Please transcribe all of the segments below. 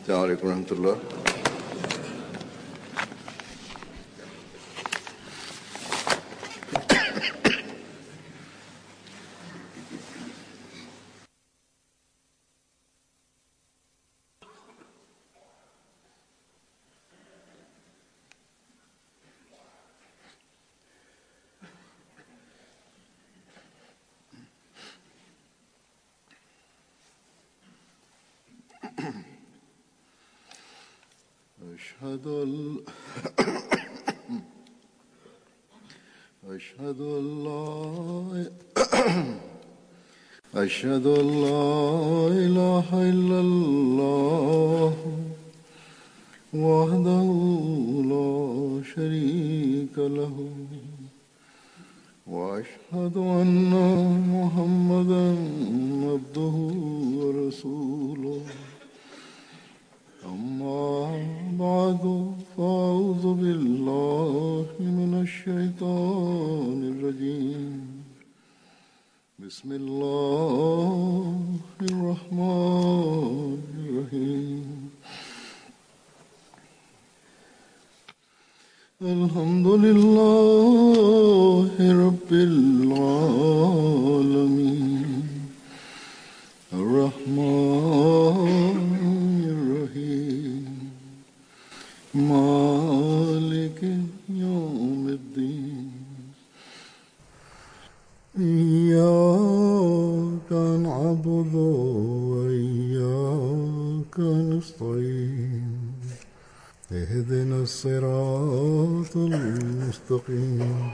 السلام عليكم ورحمة الله أشهد أن أشهد أن لا أشهد أن لا إله إلا الله وحده لا شريك له وأشهد أن محمدا عبده ورسوله أما بعد فأعوذ بالله من الشيطان الرجيم بسم الله الرحمن الرحيم الحمد لله رب العالمين الرحمن الرحيم مالك يوم الدين إياك نعبد وإياك نستعين اهدنا الصراط المستقيم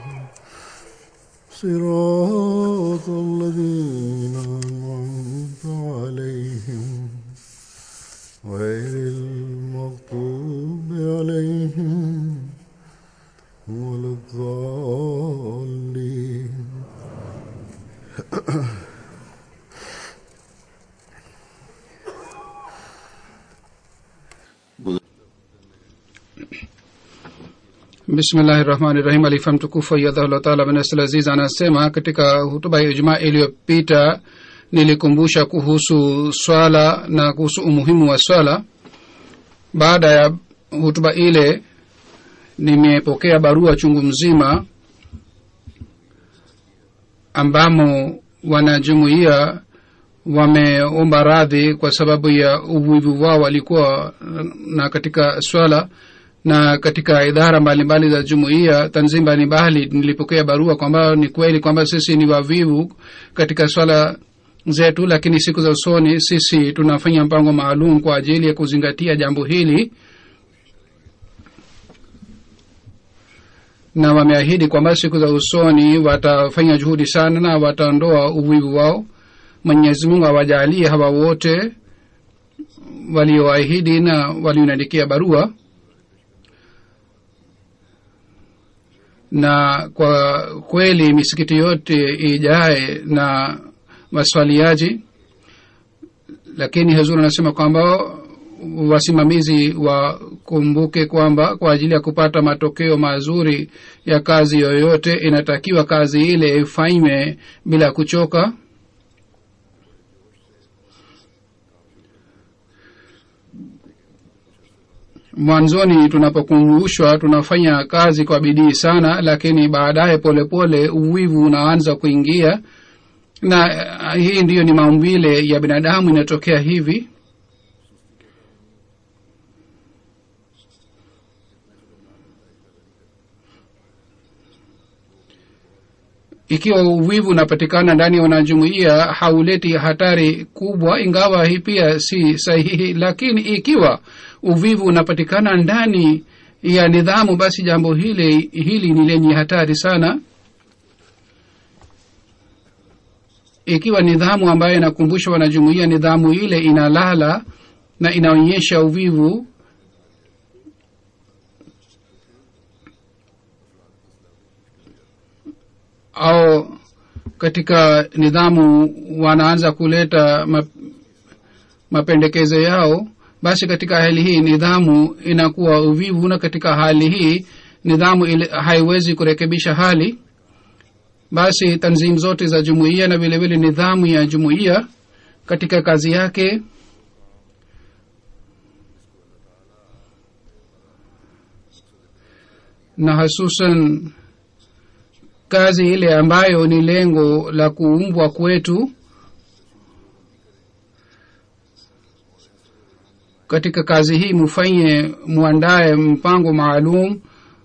صراط الذين أنعمت عليهم غير المغضوب عليهم ولا الضالين bismillahi rahmani rahim alifa mtukufu ayadhahullah taala binasl aziz anasema katika hutuba ya ijumaa iliyopita nilikumbusha kuhusu swala na kuhusu umuhimu wa swala baada ya hutuba ile nimepokea barua chungu mzima ambamo wanajumuia wameomba radhi kwa sababu ya uvivu wao walikuwa na katika swala na katika idara mbalimbali za jumuiya tanzim mbalimbali nilipokea barua kwamba ni kweli kwamba sisi ni wavivu katika swala zetu lakini siku za usoni sisi tunafanya mpango maalum kwa ajili ya kuzingatia jambo hili na wameahidi kwamba siku za usoni watafanya juhudi sana na wataondoa uvivu wao mwenyezi mungu awajalie hawa wote walioahidi na walionaandikia barua na kwa kweli misikiti yote ijae na waswaliaji lakini hazur anasema kwamba wasimamizi wakumbuke kwamba kwa ajili ya kupata matokeo mazuri ya kazi yoyote inatakiwa kazi ile ifanywe bila kuchoka mwanzoni tunapokumbushwa tunafanya kazi kwa bidii sana lakini baadaye polepole uwivu unaanza kuingia na uh, hii ndiyo ni maumbile ya binadamu inatokea hivi ikiwa uvivu unapatikana ndani ya wanajumuia hauleti hatari kubwa ingawa hii pia si sahihi lakini ikiwa uvivu unapatikana ndani ya nidhamu basi jambo hili hili ni lenye hatari sana ikiwa nidhamu ambayo inakumbusha wanajumuia nidhamu ile inalala na inaonyesha uvivu au katika nidhamu wanaanza kuleta map, mapendekezo yao basi katika hali hii nidhamu inakuwa uvivu na katika hali hii nidhamu ile haiwezi kurekebisha hali basi tanzimu zote za jumuiya na vile vile nidhamu ya jumuiya katika kazi yake na hasusan kazi ile ambayo ni lengo la kuumbwa kwetu katika kazi hii mufanye mwandaye mpango maalum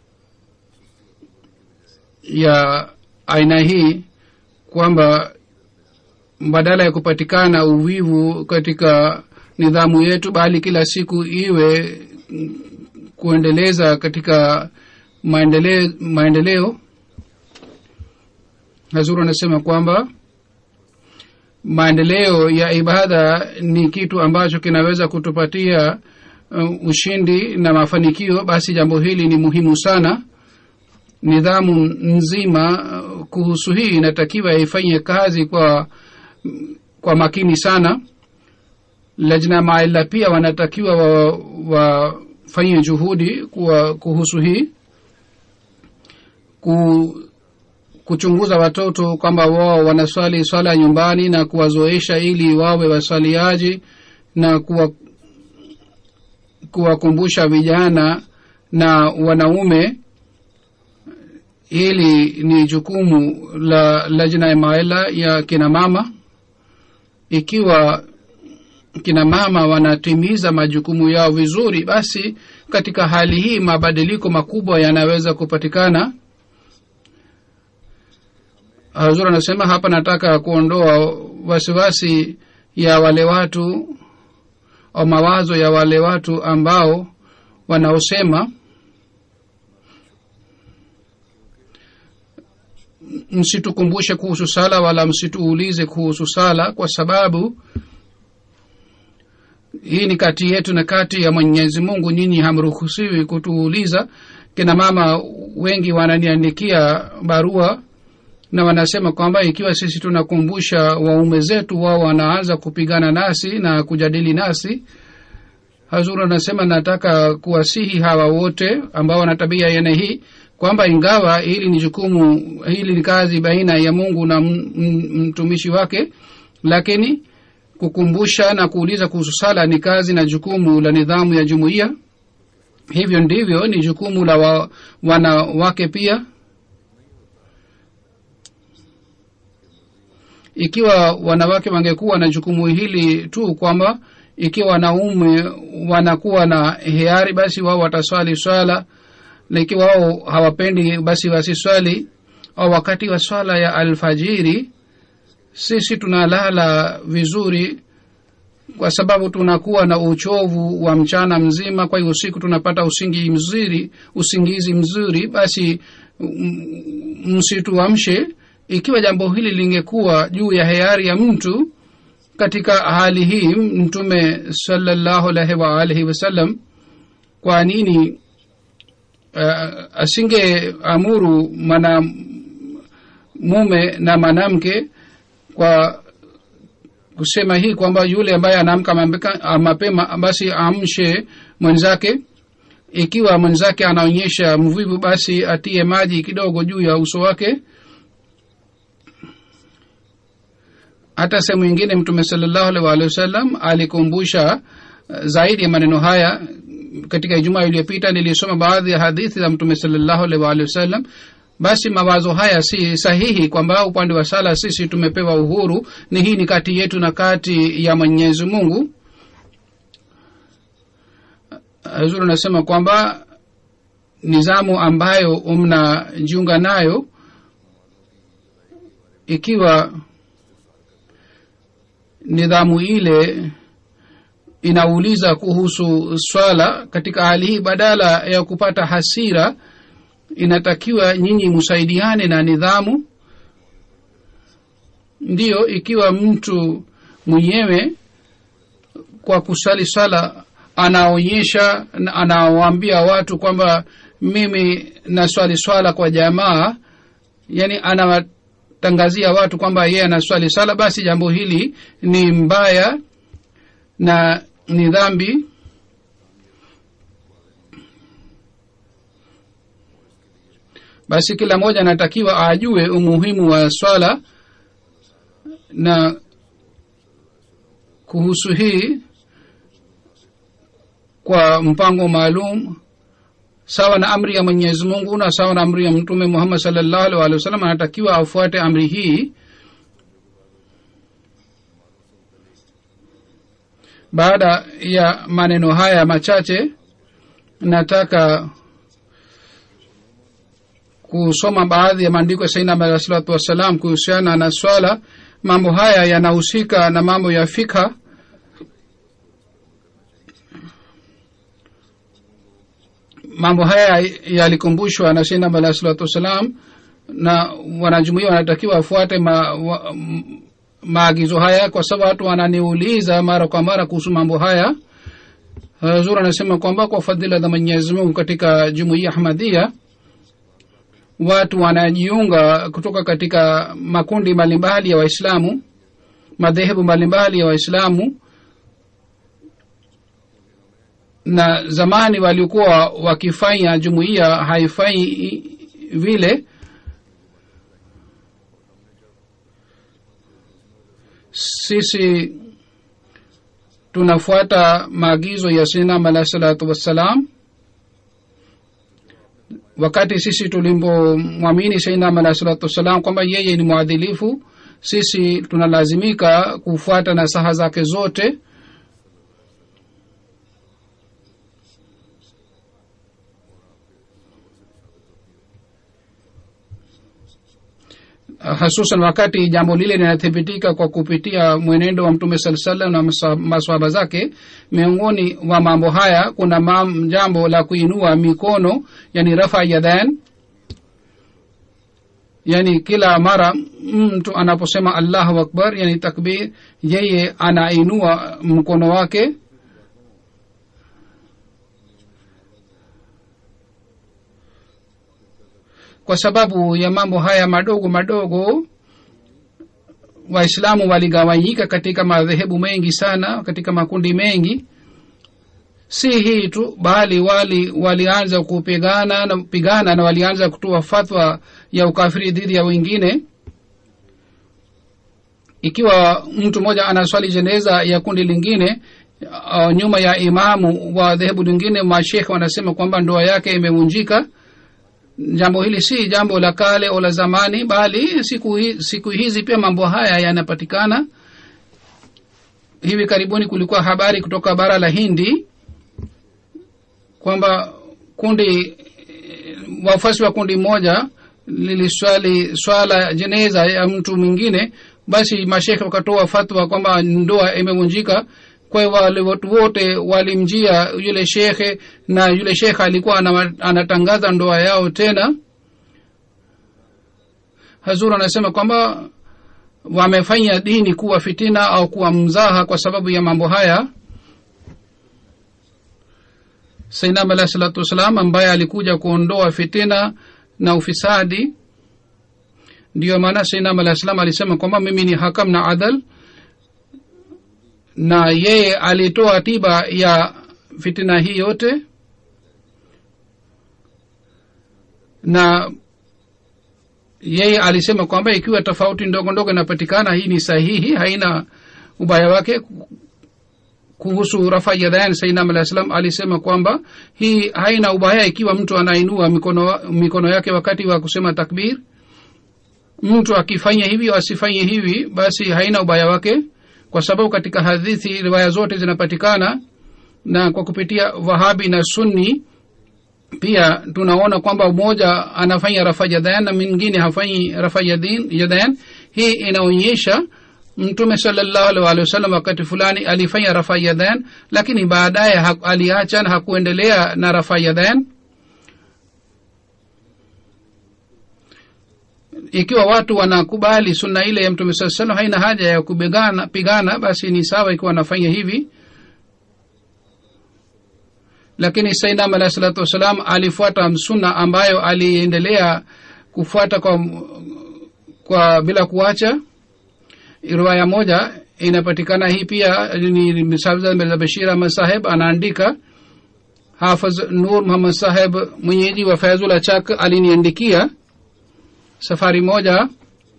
ya aina hii kwamba badala ya kupatikana uvivu katika nidhamu yetu bali kila siku iwe kuendeleza katika maendeleo, maendeleo. hazuru anasema kwamba maendeleo ya ibada ni kitu ambacho kinaweza kutupatia uh, ushindi na mafanikio basi jambo hili ni muhimu sana nidhamu nzima uh, kuhusu hii inatakiwa ifanye kazi kwa kwa makini sana lajna maila pia wanatakiwa wafanye wa juhudi kwa kuhusu hii ku, kuchunguza watoto kwamba wao wanaswali swala nyumbani na kuwazoesha ili wawe waswaliaji na kuwa kuwakumbusha vijana na wanaume hili ni jukumu la lajna ya maela ya kina mama ikiwa kina mama wanatimiza majukumu yao vizuri basi katika hali hii mabadiliko makubwa yanaweza kupatikana hazur anasema hapa nataka kuondoa wasiwasi ya wale watu au mawazo ya wale watu ambao wanaosema msitukumbushe kuhusu sala wala msituulize kuhusu sala kwa sababu hii ni kati yetu na kati ya mwenyezi mungu nyinyi hamruhusiwi kutuuliza kina mama wengi wananiandikia barua na wanasema kwamba ikiwa sisi tunakumbusha waume zetu wao wanaanza kupigana nasi na kujadili nasi hazuru anasema nataka kuwasihi hawa wote ambao wana tabia yene hii kwamba ingawa hili ni jukumu hili ni kazi baina ya mungu na mtumishi wake lakini kukumbusha na kuuliza kuhusu sala ni kazi na jukumu la nidhamu ya jumuiya hivyo ndivyo ni jukumu la wa, wanawake pia ikiwa wanawake wangekuwa na jukumu hili tu kwamba ikiwa wanaume wanakuwa na hiari basi wao wataswali swala na ikiwa wao hawapendi basi wasiswali au wakati wa swala ya alfajiri sisi tunalala vizuri kwa sababu tunakuwa na uchovu wa mchana mzima kwa hiyo usiku tunapata usingi mzuri usingizi mzuri basi msituamshe ikiwa jambo hili lingekuwa juu ya hiari ya mtu katika hali hii mtume salallahu alaihi waalihi wasallam kwa nini uh, asinge amuru mana mume na mwanamke kwa kusema hii kwamba yule ambaye anaamka mapema basi amshe mwenzake ikiwa mwenzake anaonyesha mvivu basi atie maji kidogo juu ya uso wake hata sehemu ingine mtume salallahu alaihi waalihi wasallam alikumbusha zaidi ya maneno haya katika ijumaa iliyopita nilisoma baadhi ya hadithi za mtume salallahu alaihi waalihi wasallam basi mawazo haya si sahihi kwamba upande wa sala sisi tumepewa uhuru ni hii ni kati yetu na kati ya mwenyezi mungu zuri anasema kwamba nizamu ambayo mnajiunga nayo ikiwa nidhamu ile inauliza kuhusu swala katika hali hii badala ya kupata hasira inatakiwa nyinyi msaidiane na nidhamu ndiyo ikiwa mtu mwenyewe kwa kusali swala anaonyesha anawaambia watu kwamba mimi naswali swala kwa jamaa yani anawatangazia watu kwamba yeye anaswali swala basi jambo hili ni mbaya na ni dhambi basi kila mmoja anatakiwa ajue umuhimu wa swala na kuhusu hii kwa mpango maalum sawa na amri ya mwenyezi mungu na sawa na amri ya mtume muhammad salllahu alih walih wasallam anatakiwa afuate amri hii baada ya maneno haya machache nataka kusoma baadhi ya maandiko ya sainam alahi salatu wassalam kuhusiana na swala mambo haya yanahusika na mambo ya fikha mambo haya yalikumbushwa na sainam alahi salatu wassalam na wanajumuia wanatakiwa wafuate ma, wa, m- maagizo haya kwa sababu watu wananiuliza mara kwa mara kuhusu mambo haya zur anasema kwamba kwa fadhila za mwenyezi mungu katika jumuia ahmadia watu wanajiunga kutoka katika makundi mbalimbali ya waislamu madhehebu mbalimbali ya waislamu na zamani walikuwa wakifanya jumuiya haifanyi vile sisi tunafuata maagizo ya sinam alahi salatu wassalam wakati sisi tulimpomwamini sainam alahi salatu wassalam kwamba yeye ni mwadhilifu sisi tunalazimika kufuata nasaha zake zote hasusan wakati jambo lile linathibitika kwa kupitia mwenendo wa mtume saa salam na masa- maswahaba zake miongoni wa mambo haya kuna mam, jambo la kuinua mikono yani rafa yadhan yani kila mara mtu anaposema allahu akbar yani takbir yeye anainua mkono wake kwa sababu ya mambo haya madogo madogo waislamu waligawanyika katika madhehebu mengi sana katika makundi mengi si hii tu bali wali walianza kupigana na pigana na walianza kutoa fatwa ya ukafiri dhidi ya wengine ikiwa mtu mmoja anaswali jeneza ya kundi lingine uh, nyuma ya imamu wa dhehebu lingine mashekhe wanasema kwamba ndoa yake imevunjika jambo hili si jambo la kale au la zamani bali siku, hi, siku hizi pia mambo haya yanapatikana hivi karibuni kulikuwa habari kutoka bara la hindi kwamba kundi wafuasi wa kundi moja liliswali swala jeneza ya mtu mwingine basi mashekhe wakatoa fatwa kwamba ndoa imevunjika kwa hiyo wale watu wote walimjia yule shekhe na yule shekhe alikuwa ana- anatangaza ndoa yao tena hazur anasema kwamba wamefanya dini kuwa fitina au kuwa mzaha kwa sababu ya mambo haya sainam alahi salatu wassalam ambaye alikuja kuondoa fitina na ufisadi ndiyo maana sainam alahi salam alisema kwamba mimi ni hakam na adal na yeye alitoa tiba ya fitina hii yote na yeye alisema kwamba ikiwa tofauti ndogo ndogo inapatikana hii ni sahihi haina ubaya wake kuhusu rafa yadayan sainam alah salam alisema kwamba hii haina ubaya ikiwa mtu anainua mikono, wa- mikono yake wakati wa kusema takbir mtu akifanya hivi au asifanye hivi basi haina ubaya wake kwa sababu katika hadithi riwaya zote zinapatikana na kwa kupitia wahabi na sunni pia tunaona kwamba mmoja anafanya rafa yadayan na mwingine hafanyi rafa yadin- yadayan hii inaonyesha mtume salllahu alih walih wasallam wakati fulani alifanya rafa yadayan lakini baadaye ha- aliacha na hakuendelea na rafa yadayan ikiwa watu wanakubali sunna ile ya mtume saa salam haina haja ya kupigana pigana basi ni sawa ikiwa wanafanya hivi lakini sainam alahi salatu wassalam alifuata sunna ambayo aliendelea kufuata kwa, kwa bila kuacha riwaya moja inapatikana hii pia ni mirza bashir ahmad saheb anaandika hafaz nur muhammad saheb mwenyeji wa faizul achak aliniandikia safari moja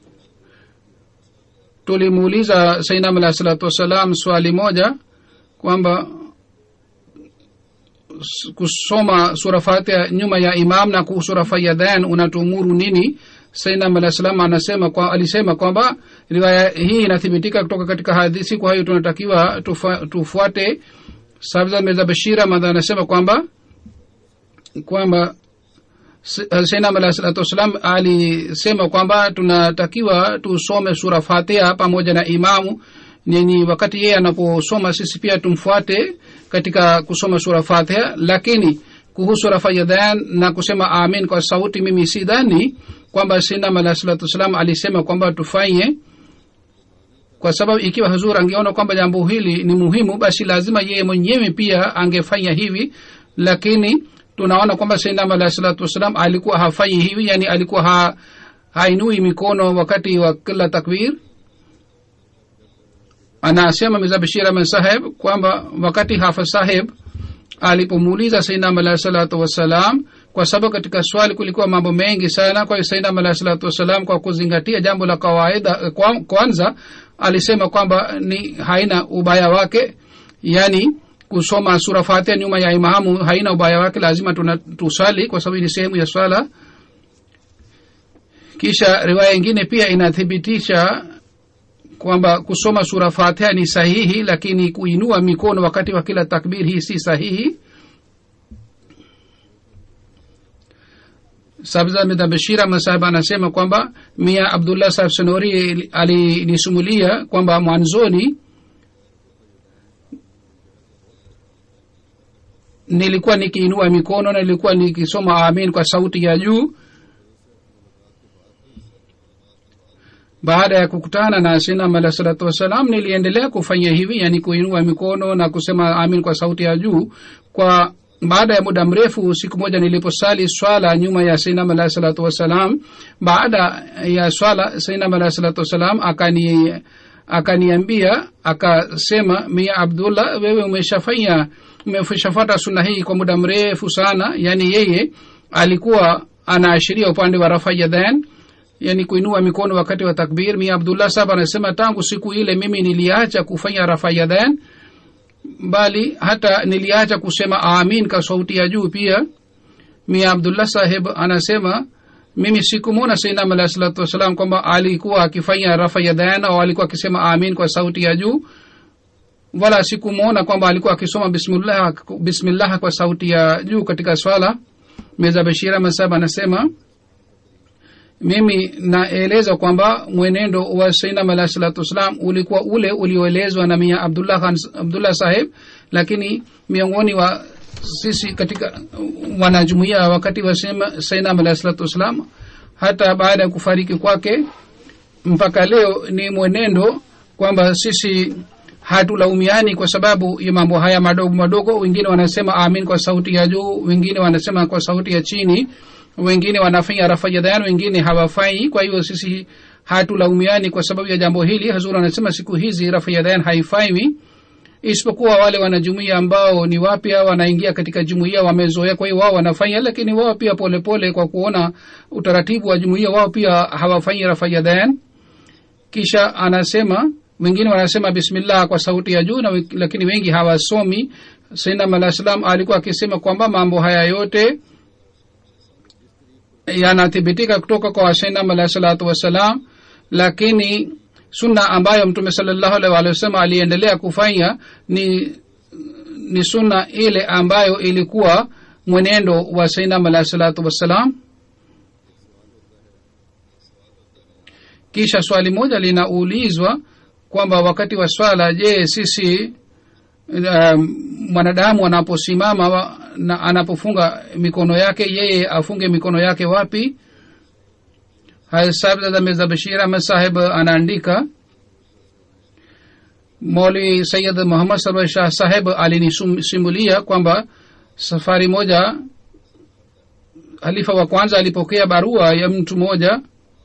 tulimuuliza sainam alahi salatu wassalam swali moja kwamba kusoma sura fatiha nyuma ya imam na sura fayadhan unatuumuru nini sainam alah salam anasema kwa, alisema kwamba riwaya hii inathibitika kutoka katika hadithi kwa hiyo tunatakiwa tufa, tufuate sabza mirza bashir ahmad anasema kwamba kwamba sainam alah salatu wassalam alisema kwamba tunatakiwa tusome sura fatiha pamoja na imamu nini wakati yeye anaposoma sisi pia tumfuate katika kusoma sura fatiha lakini kuhusu rafayadhan na kusema amin kwa sauti mimi sidhani kwamba sinam alah salatu wassalam alisema kwamba tufanye kwa sababu ikiwa hazur angeona kwamba jambo hili ni muhimu basi lazima yeye mwenyewe pia angefanya hivi lakini tunaona kwamba sainam alah salatu wassalam alikuwa hafanyi hivi yani alikuwa ha, hainui mikono wakati wa kila takbir anasema miza bashir ahmed saheb kwamba wakati hafa saheb alipomuuliza sainam alahi salatu wassalam kwa sababu katika swali kulikuwa mambo mengi sana kwa hiyo sainam alahi salatu wassalam kwa kuzingatia jambo la kawaida kwa, kwanza alisema kwamba ni haina ubaya wake yani kusoma sura fatia nyuma ya imamu haina ubaya wake lazima tuna, tusali kwa sababu ni sehemu ya swala kisha riwaya ingine pia inathibitisha kwamba kusoma sura fatiha ni sahihi lakini kuinua mikono wakati wa kila takbir hii si sahihi sabzamida bashira masahib anasema kwamba mia abdullah sahib sonori alinisumulia kwamba mwanzoni nilikuwa nikiinua mikono na nilikuwa nikisoma amin kwa sauti ya juu baada ya kukutana na sinam alah salatu wassalam niliendelea kufanya hivi yani kuinua mikono na kusema amin kwa sauti ya juu kwa baada ya muda mrefu siku moja niliposali swala nyuma ya sinam alah salatu wassalam baada ya swala sinam alah salatu wassalam akani akaniambia akasema mia abdullah wewe umeshafanya umeshafata suna hii kwa muda mrefu sana yani yeye alikuwa anaashiria upande wa rafa yadhan yani kuinua mikono wakati wa takbir mia abdullah saba anasema tangu siku ile mimi niliacha kufanya rafa yadhan bali hata niliacha kusema amin kwa sauti ya juu pia mia abdullah saheb anasema mimi sikumwona sainam alahi salatu wassalam kwamba alikuwa akifanya rafa yadhan au alikuwa akisema amin kwa sauti ya juu wala sikumwona kwamba alikuwa akisoma bismillah, bismillah kwa sauti ya juu katika swala meza bashira masaba anasema mimi naeleza kwamba mwenendo wa sainam alahi salatu wassalam ulikuwa ule ulioelezwa na mia abdullah, Khan, abdullah saheb lakini miongoni wa sisi katika wanajumuia wakati wa sainam alahi salatu wassalam hata baada ya kufariki kwake mpaka leo ni mwenendo kwamba sisi hatulaumiani kwa sababu ya mambo haya madogo madogo wengine wanasema amin kwa sauti ya juu wengine wanasema kwa sauti ya chini wengine wanafanya rafajadhan wengine hawafai kwa hivyo sisi hatulaumiani kwa sababu ya jambo hili hazur anasema siku hizi rafajadhan haifaiwi isipokuwa wale wanajumuia ambao ni wapya wanaingia katika jumuia wamezoea kwa hiyo wao wanafanya lakini wao pia polepole pole kwa kuona utaratibu wa jumuia wao pia hawafanyi rafajadhan kisha anasema wengine wanasema bismillah kwa sauti ya juu na lakini wengi hawasomi sainam alah salam alikuwa akisema kwamba mambo haya yote yanathibitika kutoka kwa sainam alah salatu wassalam lakini sunna ambayo mtume salllahu alih walih wasallam aliendelea kufanya ni ni sunna ile ambayo ilikuwa mwenendo wa sainam alah salatu wassalam kisha swali moja linaulizwa kwamba wakati wa swala je sisi um, mwanadamu anaposimama na anapofunga mikono yake yeye afunge mikono yake wapi mirza bashir ahmed saheb anaandika moli sayid muhammad sarwar shah saheb alinisimulia kwamba safari moja halifa wa kwanza alipokea barua ya mtu mmoja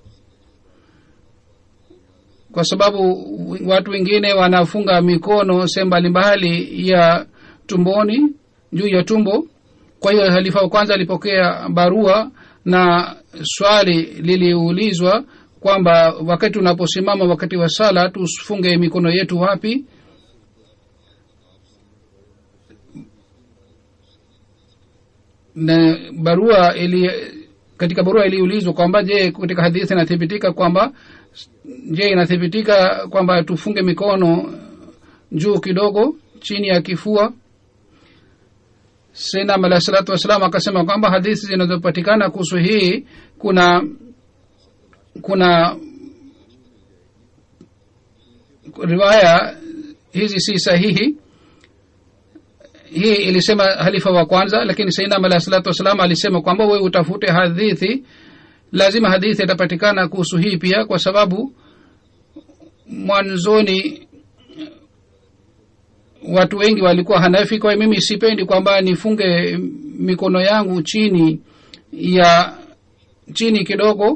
kwa sababu watu wengine wanafunga mikono sehemu mbalimbali ya tumboni juu ya tumbo kwa hiyo halifa wa kwanza alipokea barua na swali liliulizwa kwamba wakati unaposimama wakati wa sala tufunge mikono yetu wapi na barua ili katika barua iliulizwa kwamba je katika hadithi inathibitika kwamba je inathibitika kwamba tufunge mikono juu kidogo chini ya kifua senam alah salatu wassalam akasema kwamba hadithi zinazopatikana kuhusu hii kuna kuna riwaya hizi si sahihi hii ilisema halifa wa kwanza lakini sainam alah salatu wassalam alisema kwamba wewe utafute hadithi lazima hadithi itapatikana kuhusu hii pia kwa sababu mwanzoni watu wengi walikuwa hanafi kwa hiyo mimi sipendi kwamba nifunge mikono yangu chini ya chini kidogo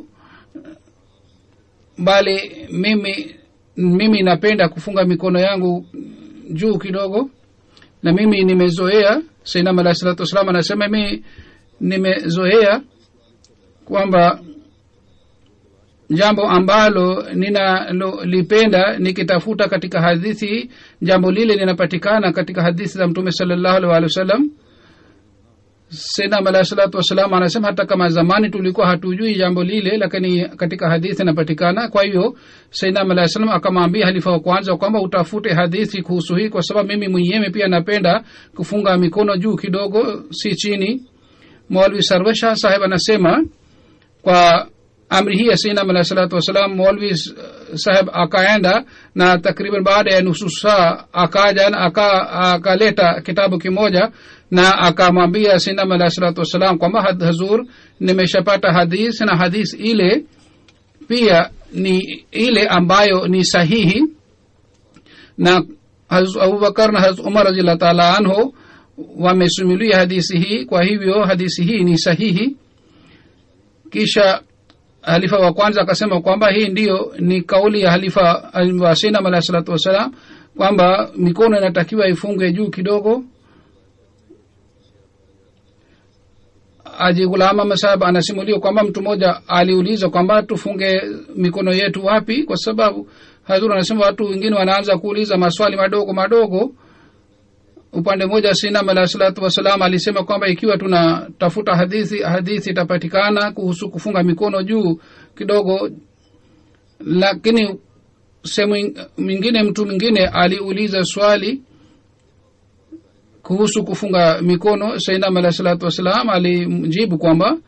bali mimi mimi napenda kufunga mikono yangu juu kidogo na mimi nimezoea sainam alah salatu wassalam anasema mi nimezoea kwamba jambo ambalo ninalolipenda nikitafuta katika hadithi jambo lile linapatikana katika hadithi za mtume salallahu alih walih wasallam senam alah salatu wassalam anasema hata kama zamani tulikuwa hatujui jambo lile lakini katika hadithi inapatikana kwa hivyo senam alah salam akamwambia halifa wa kwanza kwamba utafute hadithi kuhusu hii kwa sababu mimi mwenyewe pia napenda kufunga mikono juu kidogo si chini mwalwi sarwesha saheb anasema kwa amri hii ya sinam alah salatu wassalam molvi saheb akaenda na takriban baada ya nusu saa akaja na aka akaleta kitabu kimoja na akamwambia sinam alah salatu wassalam kwamba hazur nimeshapata hadis na hadis ile pia ni ile ambayo ni sahihi na abubakar na hazrat umar raziallah taala anhu wamesimulia hadisi hii kwa hivyo hadisi hii ni sahihi kisha halifa wa kwanza akasema kwamba hii ndiyo ni kauli ya halifa wa sinam alahi salatu wassalam kwamba mikono inatakiwa ifungwe juu kidogo aji gulama masahab anasimulia kwamba mtu mmoja aliuliza kwamba tufunge mikono yetu wapi kwa sababu hazur anasema watu wengine wanaanza kuuliza maswali madogo madogo upande mmoja sinam alah salatu wassalam alisema kwamba ikiwa tunatafuta hadithi hadithi itapatikana kuhusu kufunga mikono juu kidogo lakini sehemu mwingine mtu mwingine aliuliza swali kuhusu kufunga mikono sainam alah salatu wassalam alimjibu kwamba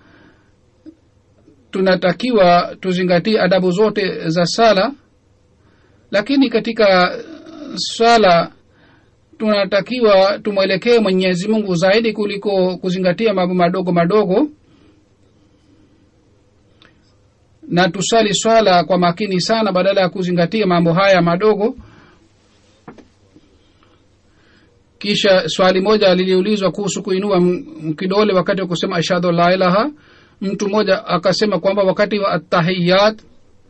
tunatakiwa tuzingatie adabu zote za sala lakini katika swala tunatakiwa tumwelekee mwenyezi mungu zaidi kuliko kuzingatia mambo madogo madogo na tusali swala kwa makini sana badala ya kuzingatia mambo haya madogo kisha swali moja liliulizwa kuhusu kuinua kidole wakati wa kusema ashhadu la ilaha mtu mmoja akasema kwamba wakati wa atahiyat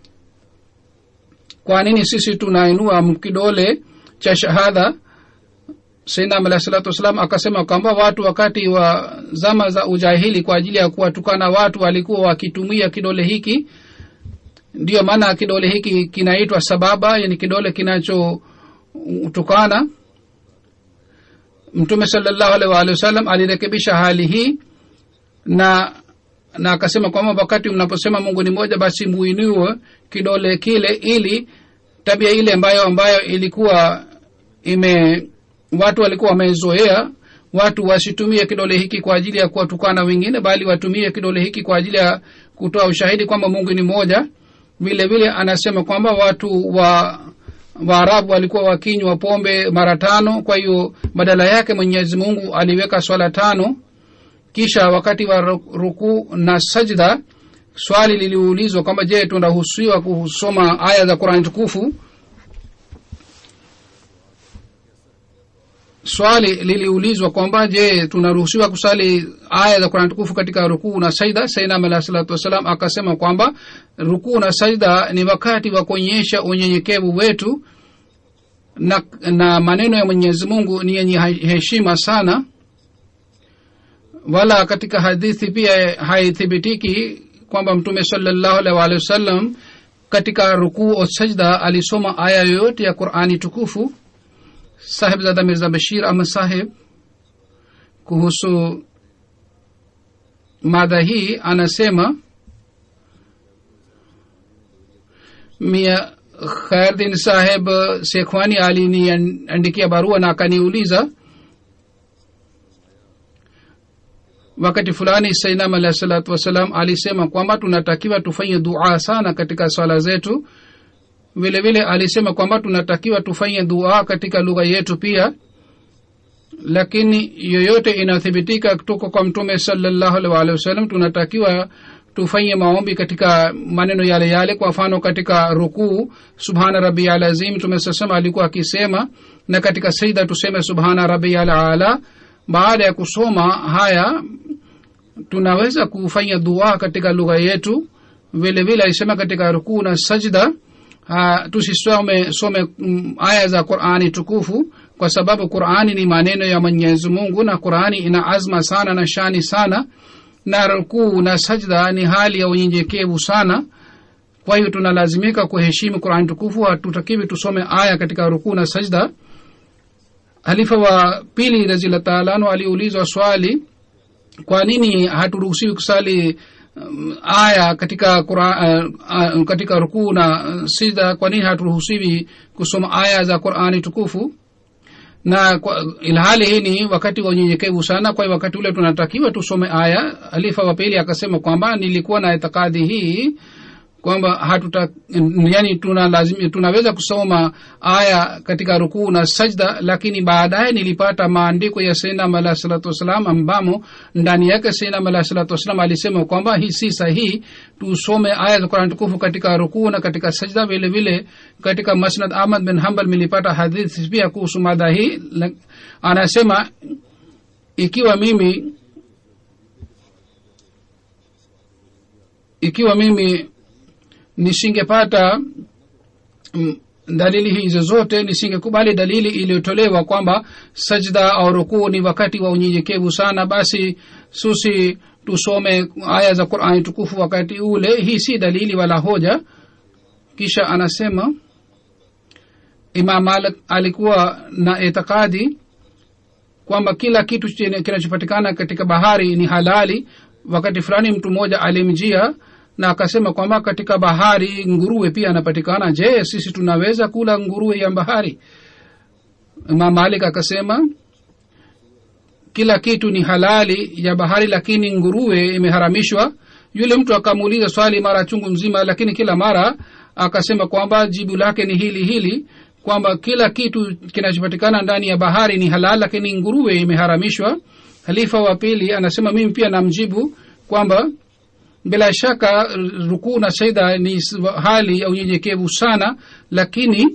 kwa nini sisi tunainua kidole cha shahada sainam alah salatu wassalam akasema kwamba watu wakati wa zama za ujahili kwa ajili ya kuwatukana watu walikuwa wakitumia kidole hiki ndiyo maana kidole hiki kinaitwa sababa yani kidole kinachotukana mtume salallahu alaihi waalihi wasallam alirekebisha hali hii na na akasema kwamba wakati mnaposema mungu ni moja basi muinue kidole kile ili tabia ile ambayo ambayo ilikuwa ime watu walikuwa wamezoea watu wasitumie kidole hiki kwa ajili ya kuwatukana wengine bali watumie kidole hiki kwa ajili ya kutoa ushahidi kwamba mungu ni moja vile vile anasema kwamba watu wa waarabu walikuwa wakinywa pombe mara tano kwa hiyo badala yake mwenyezi mungu aliweka swala tano kisha wakati wa rukuu na sajda swali liliulizwa kwamba je tunaruhusiwa kusoma aya za qurani tukufu swali liliulizwa kwamba je tunaruhusiwa kusali aya za qurani tukufu katika rukuu na sajda sainam alah salatu wassalam akasema kwamba rukuu na sajda ni wakati wa kuonyesha unyenyekevu wetu na, na maneno ya mwenyezi mungu ni yenye heshima sana wala katika hadithi pia haithibitiki kwamba mtume salallahu alaihi waalihi wasallam katika rukuu o sajda alisoma aya yoyote ya qurani tukufu sahib zada mirza bashir ahmad sahib kuhusu mada hii anasema mia khairdin saheb sekhwani aliniandikia barua na akaniuliza wakati fulani sainam alahi salatu wassalam alisema kwamba tunatakiwa tufanye dua sana katika swala zetu vile vile alisema kwamba tunatakiwa tufanye dua katika lugha yetu pia lakini yoyote inathibitika kutoka kwa mtume salallahu alaihi waalihi wasallam tunatakiwa tufanye maombi katika maneno yale yale kwa mfano katika rukuu subhana rabi alazim tumesasema alikuwa akisema na katika seida tuseme subhana rabi alala baada ya kusoma haya tunaweza kufanya dua katika lugha yetu vile vile alisema katika rukuu na sajda uh, tusisome some um, aya za qurani tukufu kwa sababu qurani ni maneno ya mwenyezi mungu na qurani ina azma sana na shani sana na rukuu na sajda ni hali ya unyenyekevu sana kwa hiyo tunalazimika kuheshimu qurani tukufu hatutakiwi tusome aya katika rukuu na sajda halifa wa pili razila taalano aliulizwa swali kwa nini haturuhusiwi kusali um, aya katika Qur'an, uh, uh, katika rukuu na uh, sida kwa nini haturuhusiwi kusoma aya za qurani tukufu na kwa, ilhali hii ni wakati wa unyenyekevu sana kwa hiyo wakati ule tunatakiwa tusome aya halifa wa pili akasema kwamba nilikuwa na itikadi hii kwamba hatuta yani tuna lazim, tunaweza kusoma aya katika rukuu na sajda lakini baadaye nilipata maandiko ya sainam alah salatu wassalam ambamo ndani yake sainam alah salatu wassalam alisema kwamba hii si sahihi tusome aya za kurani tukufu katika rukuu na katika sajda vile vile katika masnad ahmad bin hambal milipata hadithi pia kuhusu mada hii anasema ikiwa mimi ikiwa mimi nisingepata mm, dalili hizo zote nisingekubali dalili iliyotolewa kwamba sajda au rukuu ni wakati wa unyenyekevu sana basi susi tusome aya za qurani tukufu wakati ule hii si dalili wala hoja kisha anasema imam malik alikuwa na itikadi kwamba kila kitu kinachopatikana katika bahari ni halali wakati fulani mtu mmoja alimjia na akasema kwamba katika bahari nguruwe pia anapatikana je sisi tunaweza kula nguruwe ya bahari imam malik akasema kila kitu ni halali ya bahari lakini nguruwe imeharamishwa yule mtu akamuuliza swali mara chungu mzima lakini kila mara akasema kwamba jibu lake ni hili hili kwamba kila kitu kinachopatikana ndani ya bahari ni halal lakini nguruwe imeharamishwa halifa wa pili anasema mimi pia namjibu kwamba bila shaka rukuu na saida ni hali ya unyenyekevu sana lakini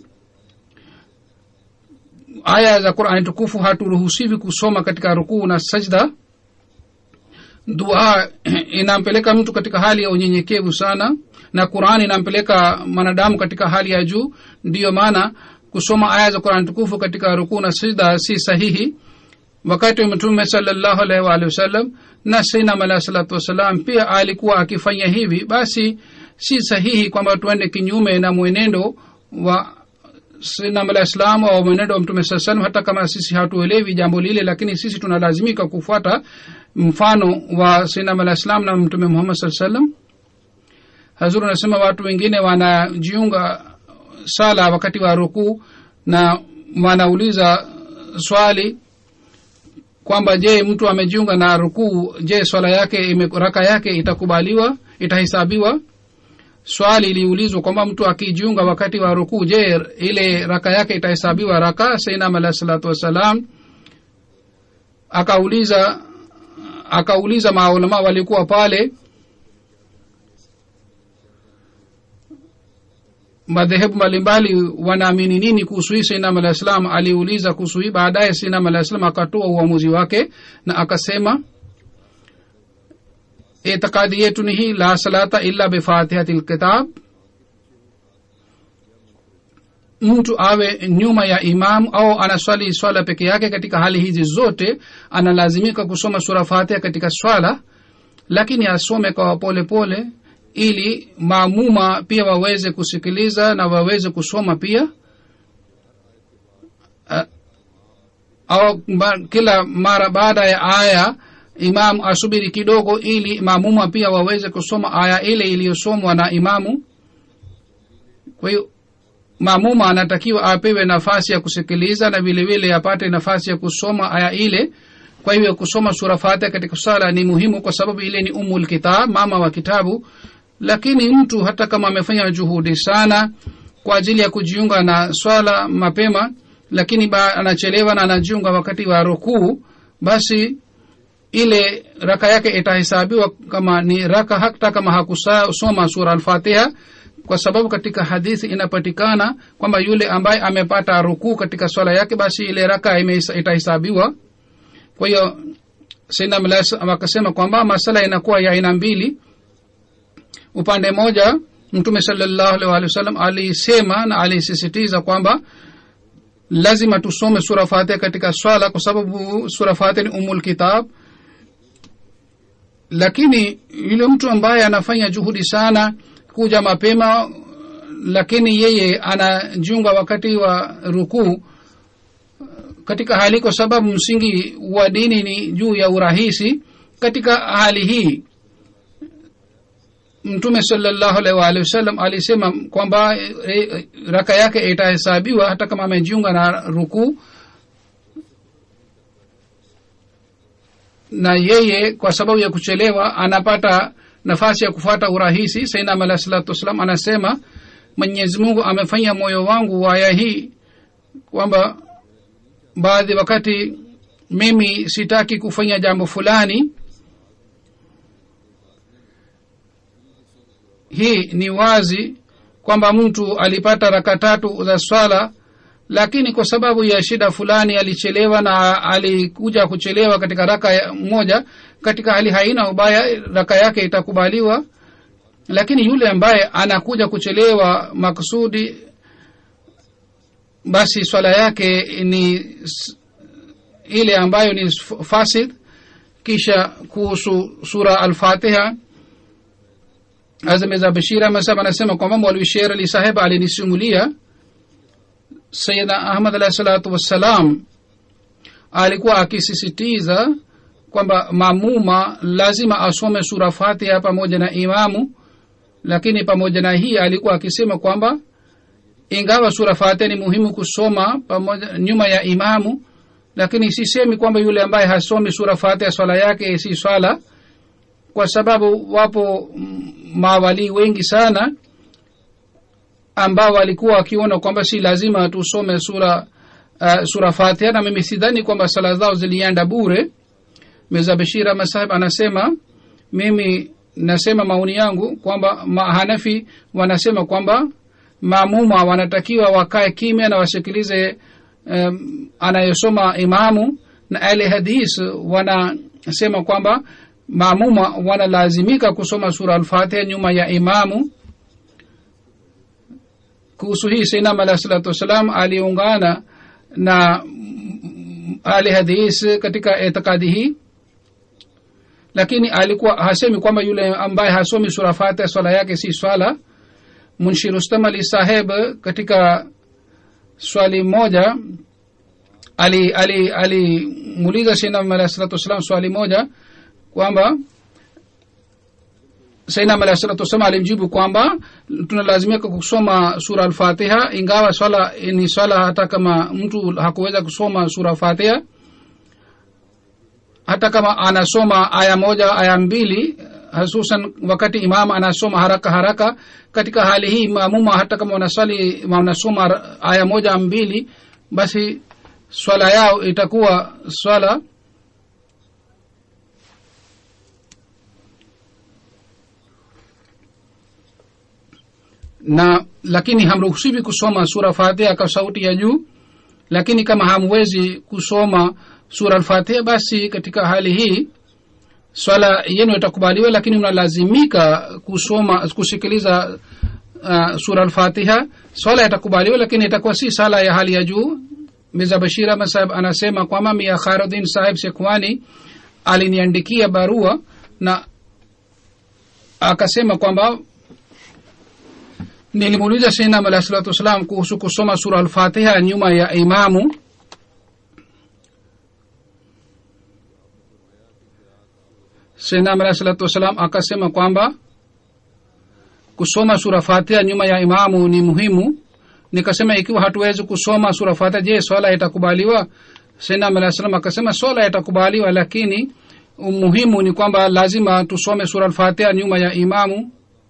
aya za qurani tukufu haturuhusiwi kusoma katika rukuu na sajda dua inampeleka mtu katika hali ya unyenyekevu sana na qurani inampeleka mwanadamu katika hali ya juu ndiyo maana kusoma aya za qurani tukufu katika rukuu na sajda si sahihi wakati wa mtume salallahu alaihi waalihi wasallam na sainam alahi salatu wassalam pia alikuwa akifanya hivi basi si sahihi kwamba tuende kinyume na mwenendo wa sainam alahi salam au mwenendo wa mtume saa salam hata kama sisi hatuelewi jambo lile lakini sisi tunalazimika kufuata mfano wa sainam alahi salam na mtume muhammad saa salam hazuru anasema watu wengine wanajiunga sala wakati wa rukuu na wanauliza swali kwamba je mtu amejiunga na rukuu je swala yake ime, raka yake itakubaliwa itahesabiwa swali iliulizwa kwamba mtu akijiunga wakati wa rukuu je ile raka yake itahesabiwa raka sainam alahi salatu wassalam akauliza akauliza maulama walikuwa pale madhehebu mbalimbali wanaamini nini kuhusu hii sainam alah salam aliuliza kuhusu hii baadaye sainam alah salam akatoa uamuzi wake na akasema itikadi yetu ni hii la salata illa bifatihati lkitab mtu awe nyuma ya imamu au anaswali swala peke yake katika hali hizi zote analazimika kusoma sura fatiha katika swala lakini asome kwa polepole pole, ili maamuma pia waweze kusikiliza na waweze kusoma pia uh, au ba, kila mara baada ya aya imam asubiri kidogo ili maamuma pia waweze kusoma aya ile iliyosomwa na imamu kwa hiyo maamuma anatakiwa apewe nafasi ya kusikiliza na vile vile apate nafasi ya kusoma aya ile kwa hivyo kusoma sura fatiha katika sala ni muhimu kwa sababu ile ni umul kitab mama wa kitabu lakini mtu hata kama amefanya juhudi sana kwa ajili ya kujiunga na swala mapema lakini ba, anachelewa na anajiunga wakati wa rukuu basi ile raka yake itahesabiwa kama ni raka hata kama hakusoma sura alfatiha kwa sababu katika hadithi inapatikana kwamba yule ambaye amepata rukuu katika swala yake basi ile raka itahesabiwa kwa hiyo saidna mlas akasema kwamba masala inakuwa ya aina mbili upande mmoja mtume salallahu alih walih wasallam alisema na alisisitiza kwamba lazima tusome sura fatiha katika swala kwa sababu sura fatiha ni umul kitab lakini yule mtu ambaye anafanya juhudi sana kuja mapema lakini yeye anajiunga wakati wa rukuu katika hali kwa sababu msingi wa dini ni juu ya urahisi katika hali hii mtume salallahu alaihi waalihi wasallam alisema kwamba e, e, raka yake itahesabiwa hata kama amejiunga na rukuu na yeye kwa sababu ya kuchelewa anapata nafasi ya kufuata urahisi sainam alah salatu wassalam anasema mwenyezi mungu amefanya moyo wangu waya hii kwamba baadhi wakati mimi sitaki kufanya jambo fulani hii ni wazi kwamba mtu alipata raka tatu za swala lakini kwa sababu ya shida fulani alichelewa na alikuja kuchelewa katika raka moja katika hali haina ubaya raka yake itakubaliwa lakini yule ambaye anakuja kuchelewa maksudi basi swala yake ni ile ambayo ni fasid kisha kuhusu sura alfatiha azameza bashira masab anasema kwamba mwalwi sher ali saheb alinisimulia sayidna ahmad alahi salatu wassalam alikuwa akisisitiza kwamba mamuma lazima asome sura fatiha pamoja na imamu lakini pamoja na hii alikuwa akisema kwamba ingawa sura fatiha ni muhimu kusoma pamoja nyuma ya imamu lakini sisemi kwamba yule ambaye hasomi sura fatiha swala yake si swala kwa sababu wapo mawalii wengi sana ambao walikuwa wakiona kwamba si lazima tusome sura uh, sura fatiha na mimi sidhani kwamba sala zao zilienda bure meza bashira masahib anasema mimi nasema maoni yangu kwamba mahanafi wanasema kwamba maamuma wanatakiwa wakae kimya na wasikilize um, anayesoma imamu na ahli hadis wanasema kwamba maamuma wanalazimika kusoma sura alfatiha nyuma ya imamu kuhusu hii sainam alahi salatu wassalam aliungana na ahli hadis katika itikadi hii lakini alikuwa hasemi kwamba yule ambaye hasomi sura fatiha swala yake si swala munshi rustam ali saheb katika swali moja alimuuliza ali, ali, ali sainam alahi salatu wassalam swali moja kwamba sainam alahi salatu wassalam alimjibu kwamba tunalazimika kusoma sura alfatiha ingawa swala ni swala hata kama mtu hakuweza kusoma sura fatiha hata kama anasoma aya moja aya mbili hususan wakati imam anasoma haraka haraka katika hali hii maamuma hata kama wanaswali wanasoma aya moja mbili basi swala yao itakuwa swala na lakini hamruhusiwi kusoma sura fatiha kwa sauti ya juu lakini kama hamwezi kusoma sura alfatiha basi katika hali hii swala yenu itakubaliwa lakini unalazimika kusoma kusikiliza uh, sura alfatiha swala itakubaliwa lakini itakuwa si sala ya hali ya juu miza bashira masahib anasema kwamba mia kharudin sahib sekwani aliniandikia barua na akasema kwamba nilimuuliza sainam alahi salatu wassalam kuhusu kusoma sura alfatiha nyuma ya imamu senam alahi salatu wassalam akasema kwamba kusoma sura fatiha nyuma ya imamu ni muhimu nikasema ikiwa hatuwezi kusoma sura fatiha je swala itakubaliwa senam alahi salam akasema swala itakubaliwa lakini umuhimu ni kwamba lazima tusome sura alfatiha nyuma ya imamu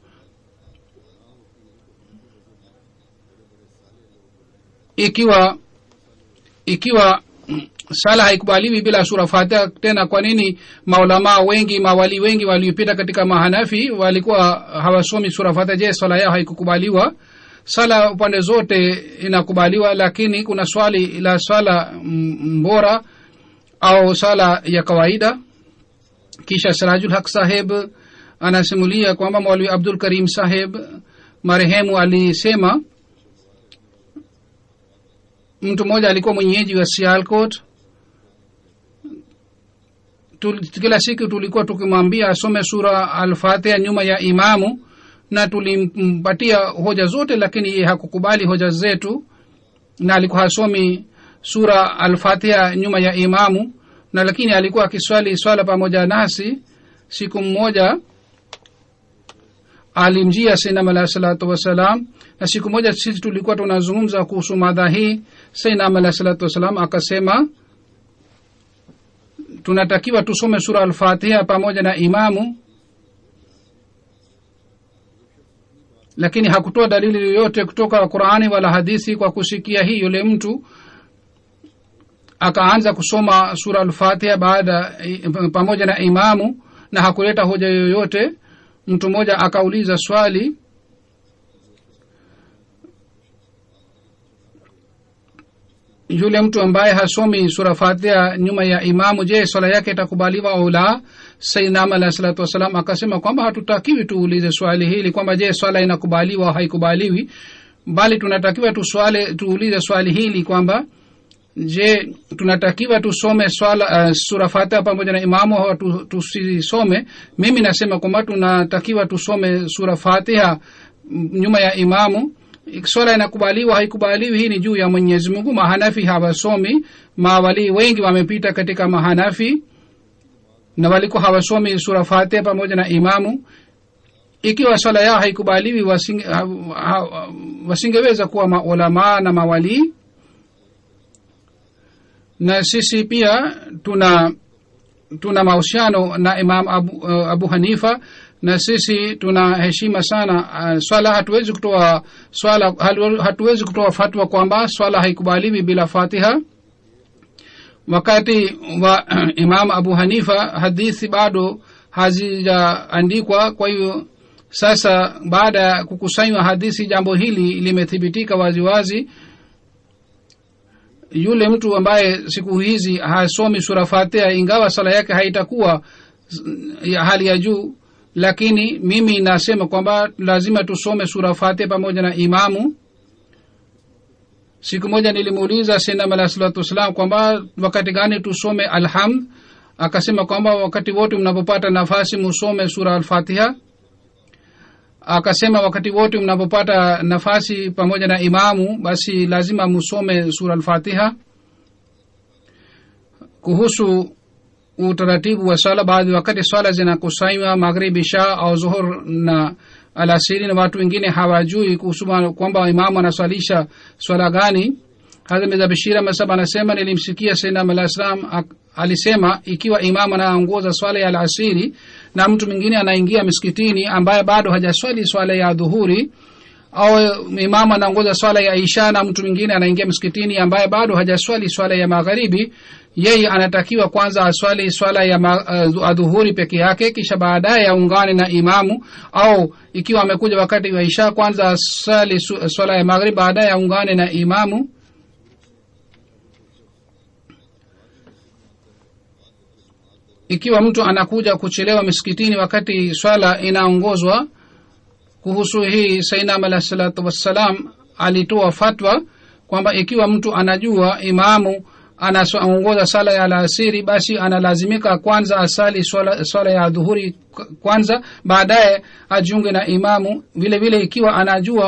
ikiwa ikiwa sala haikubaliwi bila sura fatiha tena kwa nini maulamaa wengi mawali wengi waliopita katika mahanafi walikuwa hawasomi sura fatiha je swala yao haikukubaliwa sala upande zote inakubaliwa lakini kuna swali la swala mbora au sala ya kawaida kisha sirajul haq saheb anasimulia kwamba mwalwi abdul karim saheb marehemu alisema mtu mmoja alikuwa mwenyeji wa sialcot kila siku tulikuwa tukimwambia asome sura alfatiha nyuma ya imamu na tulimpatia hoja zote lakini ye hakukubali hoja zetu na alikuwa hasomi sura alfatiha nyuma ya imamu na lakini alikuwa akiswali swala pamoja nasi siku mmoja alimjia sainam alahi salatu wassalam na siku moja sisi tulikuwa tunazungumza kuhusu madha hii sainam alahi salatu wassalam akasema tunatakiwa tusome sura alfatiha pamoja na imamu lakini hakutoa dalili yoyote kutoka qurani wala hadithi kwa kusikia hii yule mtu akaanza kusoma sura alfatiha baada pamoja na imamu na hakuleta hoja yoyote mtu mmoja akauliza swali yule mtu ambaye hasomi sura fatiha nyuma ya imamu je swala yake itakubaliwa au la sainam alahi salatu wassalam akasema kwamba hatutakiwi tuulize swali hili kwamba je swala inakubaliwa au haikubaliwi bali tunatakiwa tuswale tuulize swali hili kwamba je tunatakiwa tusome swala uh, sura fatiha pamoja na imamu au tusisome mimi nasema kwamba tunatakiwa tusome sura fatiha nyuma ya imamu swala inakubaliwa haikubaliwi hii ni juu ya mwenyezi mungu mahanafi hawasomi mawalii wengi wamepita katika mahanafi na walikuwa hawasomi sura fatiha pamoja na imamu ikiwa swala yao haikubaliwi wasinge, ha, ha, wasingeweza kuwa maulamaa na mawalii na sisi pia tuna tuna mahusiano na imam abu, uh, abu hanifa na sisi tuna heshima sana uh, swala hatuwezi kutoa swala hatuwezi kutoa fatwa kwamba swala haikubaliwi bila fatiha wakati wa imam abu hanifa hadithi bado hazijaandikwa kwa hiyo sasa baada ya kukusanywa hadithi jambo hili limethibitika waziwazi wazi, yule mtu ambaye siku hizi hasomi sura fatiha ingawa sala yake haitakuwa ya hali ya juu lakini mimi nasema kwamba lazima tusome sura fatiha pamoja na imamu siku moja nilimuuliza sinam alah salatu wassalam kwamba wakati gani tusome alhamd akasema kwamba wakati wote mnapopata nafasi musome sura alfatiha akasema wakati wote mnapopata nafasi pamoja na imamu basi lazima musome sura alfatiha kuhusu utaratibu wa swala baadhi wakati swala zinakusanywa maghribi sha au zuhur na alasiri na watu wengine hawajui kuhusu kwamba imamu anaswalisha swala gani hadha bishira masab anasema nilimsikia sainam alah salam alisema ikiwa imamu anaongoza swala ya alasiri na mtu mwingine anaingia miskitini ambaye bado hajaswali swala ya dhuhuri au imamu anaongoza swala ya isha na mtu mwingine anaingia msikitini ambaye bado hajaswali swala ya magharibi yeye anatakiwa kwanza aswali swala ya uh, adhuhuri peke yake kisha baadaye aungane na imamu au ikiwa amekuja wakati wa isha kwanza aswali swala ya magharibi baadaye aungane na imamu ikiwa mtu anakuja kuchelewa misikitini wakati swala inaongozwa kuhusu hii sainam alah salatu wassalam alitoa fatwa kwamba ikiwa mtu anajua imamu anaongoza sala ya alasiri basi analazimika kwanza asali swala, swala ya dhuhuri kwanza baadaye ajiunge na imamu vile vile ikiwa anajua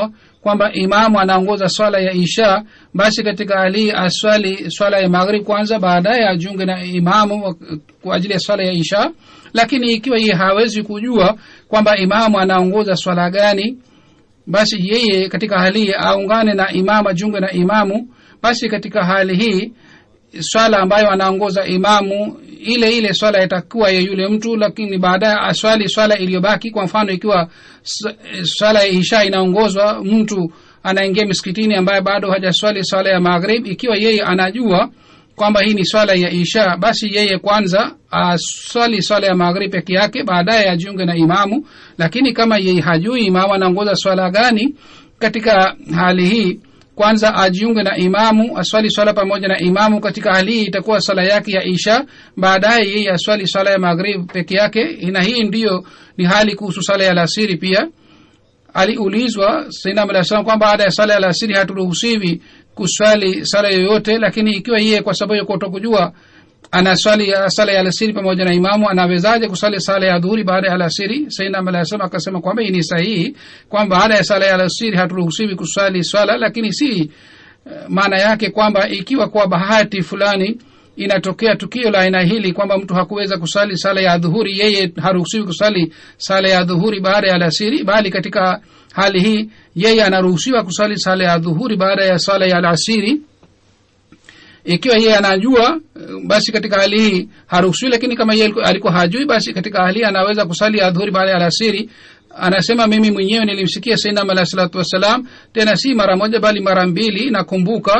kwamba imamu anaongoza swala ya isha basi katika hali hii aswali swala ya maghrib kwanza baadaye ajiunge na imamu kwa ajili ya swala ya isha lakini ikiwa yeye hawezi kujua kwamba imamu anaongoza swala gani basi yeye katika hali hii aungane na imamu ajiunge na imamu basi katika hali hii swala ambayo anaongoza imamu ile ile swala itakuwa ya yule mtu lakini baadaye aswali swala iliyobaki kwa mfano ikiwa swala ya isha inaongozwa mtu anaingia miskitini ambaye bado hajaswali swala ya maghrib ikiwa yeye anajua kwamba hii ni swala ya isha basi yeye kwanza aswali swala ya maghrib peke yake baadaye ajiunge na imamu lakini kama yeye hajui imamu anaongoza swala gani katika hali hii kwanza ajiunge na imamu aswali swala pamoja na imamu katika hali hii itakuwa swala yake ya isha baadaye yeye aswali swala ya maghrib peke yake na hii ndiyo ni hali kuhusu swala ya lasiri pia aliulizwa sainam alah salam kwamba baada ya swala ya lasiri haturuhusiwi kuswali swala yoyote lakini ikiwa yeye kwa sababu ya kutokujua anaswali sala ya alasiri pamoja na imamu anawezaje kusali sala ya dhuhuri baada ya alasiri sainam alah salam akasema kwamba hii ni sahihi kwamba baada ya sala ya alasiri haturuhusiwi kuswali swala lakini si uh, maana yake kwamba ikiwa kwa bahati fulani inatokea tukio la aina hili kwamba mtu hakuweza kusali sala ya dhuhuri yeye haruhusiwi kusali sala ya dhuhuri baada ya alasiri bali katika hali hii yeye anaruhusiwa kusali sala ya dhuhuri baada ya sala ya alasiri ikiwa yeye anajua basi katika hali hii haruhusiwi lakini kama yeye alikuwa hajui basi katika hali hii anaweza kusali adhuhuri baada ya alasiri anasema mimi mwenyewe nilimsikia sainam alah salatu wassalam tena si mara moja bali mara mbili nakumbuka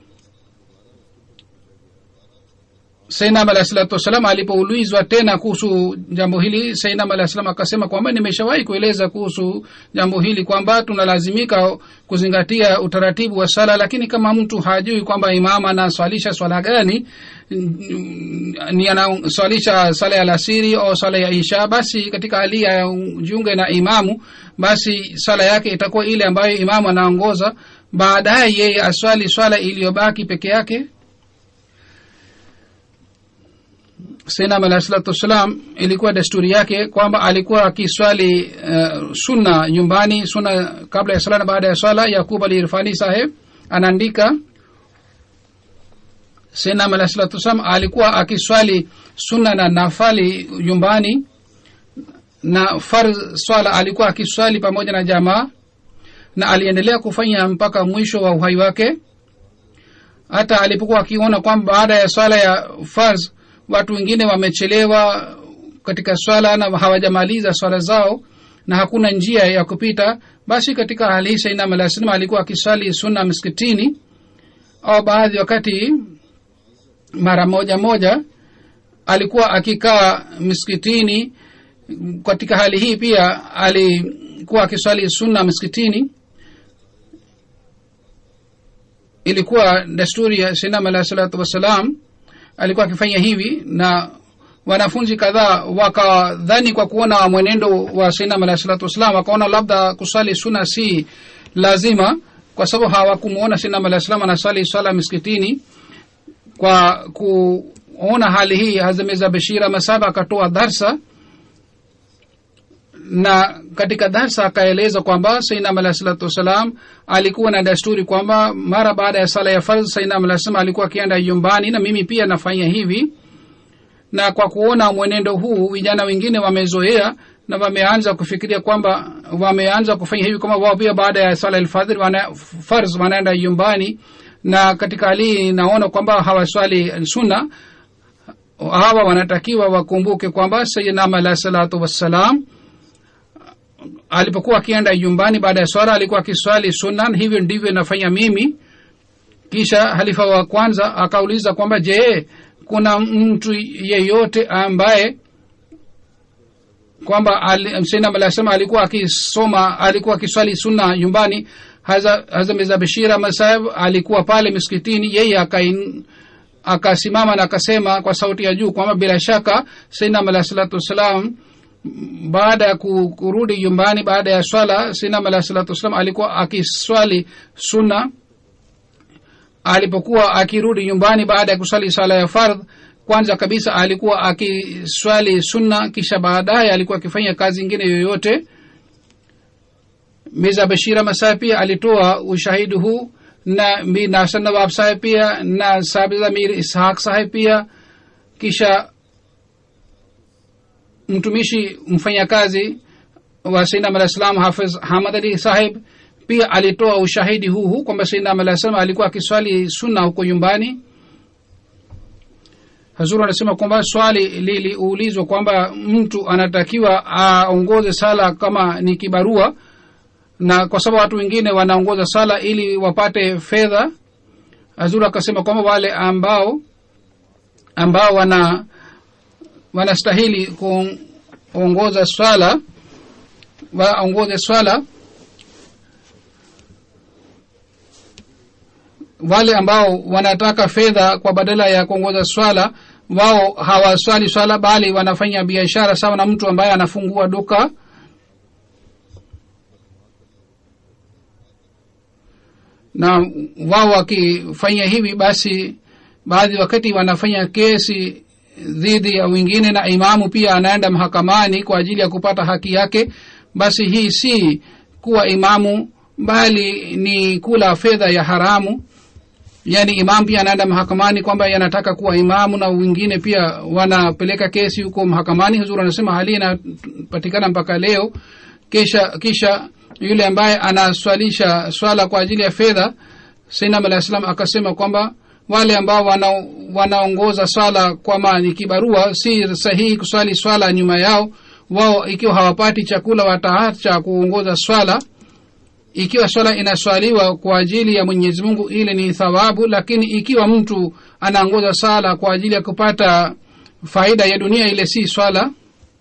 sainam alah salatu wassalam alipoulizwa tena kuhusu jambo hili sainam alah salam akasema kwamba nimeshawahi kueleza kuhusu jambo hili kwamba tunalazimika kuzingatia utaratibu wa sala lakini kama mtu hajui kwamba imam anaswalisha swala gani ni anaswalisha sala ya lasiri au sala ya isha basi katika hali ya jiunge na imamu basi sala yake itakuwa ile ambayo imamu anaongoza baadaye yeye aswali swala iliyobaki peke yake sainam alah salatu wassalam ilikuwa desturi yake kwamba alikuwa akiswali uh, sunna nyumbani sunna kabla ya sala na baada ya swala yakub ali irfani saheb anaandika sainam alah salatu wassalam alikuwa akiswali sunna na nafali nyumbani na far swala alikuwa akiswali pamoja na jamaa na aliendelea kufanya mpaka mwisho wa uhai wake hata alipokuwa akiona kwamba baada ya swala ya farz watu wengine wamechelewa katika swala na hawajamaliza swala zao na hakuna njia ya kupita basi katika hali hii sainam alah salam alikuwa akiswali sunna msikitini au baadhi wakati mara moja moja alikuwa akikaa msikitini katika hali hii pia alikuwa akiswali sunna msikitini ilikuwa desturi ya sainam alah salatu wassalam alikuwa akifanya hivi na wanafunzi kadhaa wakadhani kwa kuona mwenendo wa sainam alah salatu wassalam wakaona labda kusali suna si lazima kwa sababu hawakumuona sainam alah salam anasali swala miskitini kwa kuona hali hii hazameza bashira masaba akatoa darsa na katika darsa akaeleza kwamba sainam alah salatu wassalam alikuwa na desturi kwamba mara baada ya sala ya fardh sainam alah salam alikuwa akienda nyumbani na mimi pia nafanya hivi na kwa kuona mwenendo huu vijana wengine wamezoea na wameanza kufikiria kwamba wameanza kufanya hivi kwamba wao pia baada ya sala alfadhir wana, farz wanaenda nyumbani na katika hali naona kwamba hawaswali sunna hawa wanatakiwa wakumbuke kwamba sayidnam alah salatu wassalam alipokuwa akienda nyumbani baada ya swala alikuwa akiswali sunan hivyo ndivyo nafanya mimi kisha halifa wa kwanza akauliza kwamba je kuna mtu yeyote ambaye kwamba sainam alah salam alikuwa akisoma alikuwa akiswali sunna nyumbani hazamiza bashira masahib alikuwa pale miskitini yeye akain akasimama na akasema kwa sauti ya juu kwamba bila shaka sainam alah salatu wassalam baada ya kurudi nyumbani baada ya swala sinam alah salatu wassalam alikuwa akiswali sunna alipokuwa akirudi nyumbani baada ya kuswali swala ya fardh kwanza kabisa alikuwa akiswali sunna kisha baadaye alikuwa akifanya kazi ingine yoyote miza bashira masai pia alitoa ushahidi huu na mi nasan nawab saheb pia na sabiza mir ishaq saheb pia kisha mtumishi mfanyakazi wa sainam alah salam hafiz hamad ali saheb pia alitoa ushahidi huu huu kwamba sainam alah salam alikuwa akiswali sunna huko nyumbani hazuru anasema kwamba swali liliulizwa kwamba mtu anatakiwa aongoze sala kama ni kibarua na kwa sababu watu wengine wanaongoza sala ili wapate fedha hazuru akasema kwamba wale ambao ambao wana wanastahili kuongoza swala waongoze swala wale ambao wanataka fedha kwa badala ya kuongoza swala wao hawaswali swala bali wanafanya biashara sawa na mtu ambaye anafungua duka na wao wakifanya hivi basi baadhi wakati wanafanya kesi dhidi ya wengine na imamu pia anaenda mahakamani kwa ajili ya kupata haki yake basi hii si kuwa imamu bali ni kula fedha ya haramu yaani imam pia anaenda mahakamani kwamba yanataka kuwa imamu na wengine pia wanapeleka kesi huko mahakamani huzuri anasema hali inapatikana mpaka leo kisha kisha yule ambaye anaswalisha swala kwa ajili ya fedha sainam alah salam akasema kwamba wale ambao wana, wanaongoza swala kwama ni kibarua si sahihi kuswali swala nyuma yao wao ikiwa hawapati chakula wataacha kuongoza swala ikiwa swala inaswaliwa kwa ajili ya mwenyezi mungu ile ni thawabu lakini ikiwa mtu anaongoza sala kwa ajili ya kupata faida ya dunia ile si swala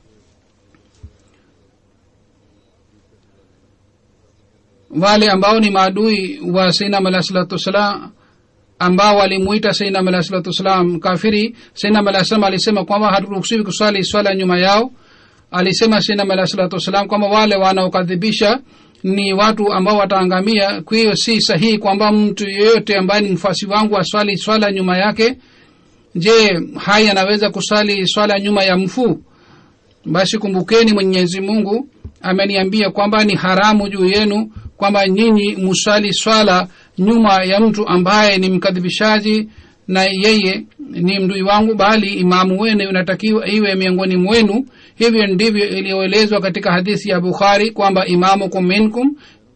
wale ambao ni maadui wa sainam alah salatu wassalam ambao walimuita sainam alah salatu wassalam kafiri sainam alah salam alisema kwamba haturuhusiwi kuswali swala nyuma yao alisema sainam alah salatu wassalam kwamba wale wanaokadhibisha ni watu ambao wataangamia kwa hiyo si sahihi kwamba mtu yeyote ambaye ni mfasi wangu aswali swala nyuma yake je hai anaweza kuswali swala nyuma ya mfu basi kumbukeni mwenyezi mungu ameniambia kwamba ni haramu juu yenu kwamba nyinyi muswali swala nyuma ya mtu ambaye ni mkadhibishaji na yeye ni mdui wangu bali imamu wenu unatakiwa iwe miongoni mwenu hivyo ndivyo iliyoelezwa katika hadithi ya bukhari kwamba imamukum minkum